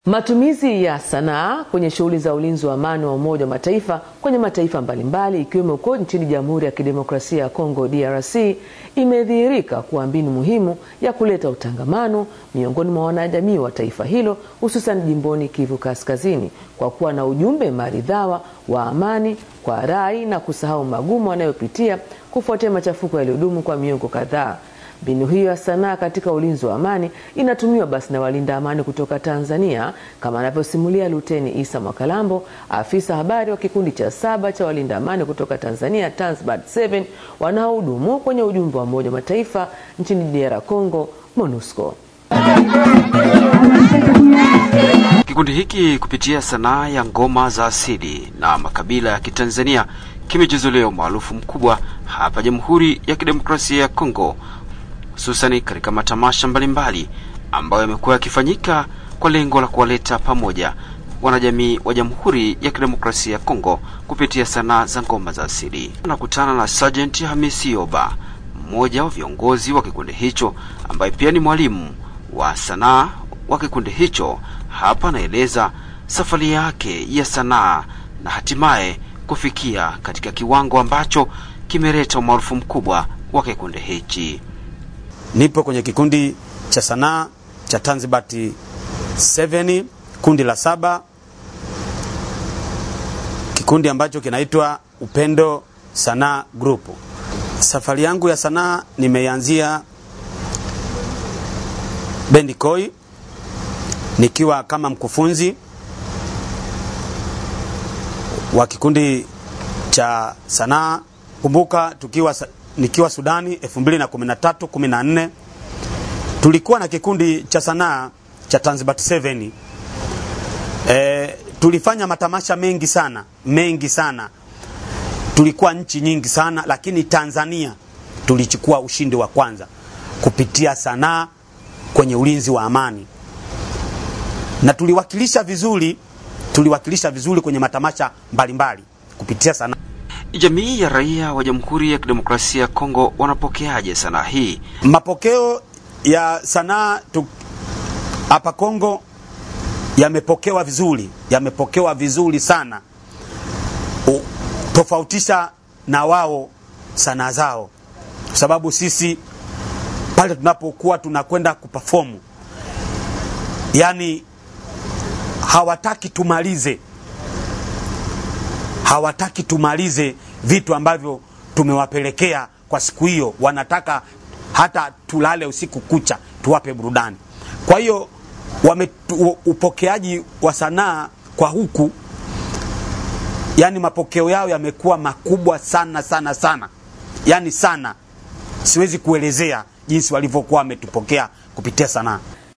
Matumizi ya sanaa kwenye shughuli za ulinzi wa amani wa Umoja wa Mataifa kwenye mataifa mbalimbali ikiwemo huko nchini Jamhuri ya Kidemokrasia ya Kongo DRC imedhihirika kuwa mbinu muhimu ya kuleta utangamano miongoni mwa wanajamii wa taifa hilo hususan jimboni Kivu Kaskazini kwa kuwa na ujumbe maridhawa wa amani kwa rai na kusahau magumu wanayopitia kufuatia machafuko yaliyodumu kwa miongo kadhaa. Mbinu hiyo ya sanaa katika ulinzi wa amani inatumiwa basi na walinda amani kutoka Tanzania, kama anavyosimulia Luteni Isa Mwakalambo, afisa habari wa kikundi cha saba cha walinda amani kutoka Tanzania, Tanzbat 7 wanaohudumu kwenye ujumbe wa Umoja wa Mataifa nchini DR Congo, MONUSCO. Kikundi hiki kupitia sanaa ya ngoma za asili na makabila ya Kitanzania kimejizolea umaarufu mkubwa hapa Jamhuri ya Kidemokrasia ya Kongo hususani katika matamasha mbalimbali ambayo yamekuwa yakifanyika kwa lengo la kuwaleta pamoja wanajamii wa Jamhuri ya Kidemokrasia ya Kongo kupitia sanaa za ngoma za asili. Nakutana na Sergeant Hamisi Yoba, mmoja wa viongozi wa kikundi hicho ambaye pia ni mwalimu wa sanaa wa kikundi hicho. Hapa anaeleza safari yake ya sanaa na hatimaye kufikia katika kiwango ambacho kimeleta umaarufu mkubwa wa kikundi hichi. Nipo kwenye kikundi cha sanaa cha Tanzbat 7 kundi la saba, kikundi ambacho kinaitwa Upendo Sanaa Group. Safari yangu ya sanaa nimeanzia Bendi Koi nikiwa kama mkufunzi wa kikundi cha sanaa. Kumbuka tukiwa nikiwa Sudani 2013 14 tulikuwa na kikundi cha sanaa cha Tanzbat 7. E, tulifanya matamasha mengi sana mengi sana, tulikuwa nchi nyingi sana, lakini Tanzania tulichukua ushindi wa kwanza kupitia sanaa kwenye ulinzi wa amani, na tuliwakilisha vizuri, tuliwakilisha vizuri kwenye matamasha mbalimbali kupitia sanaa. Jamii ya raia wa Jamhuri ya Kidemokrasia ya Kongo wanapokeaje sanaa hii? Mapokeo ya sanaa hapa Kongo yamepokewa vizuri, yamepokewa vizuri sana, U, tofautisha na wao sanaa zao, kwa sababu sisi pale tunapokuwa tunakwenda kuperform, yani hawataki tumalize hawataki tumalize vitu ambavyo tumewapelekea kwa siku hiyo. Wanataka hata tulale usiku kucha, tuwape burudani. Kwa hiyo wame upokeaji wa sanaa kwa huku, yani mapokeo yao yamekuwa makubwa sana sana sana, yani sana, siwezi kuelezea jinsi walivyokuwa wametupokea kupitia sanaa.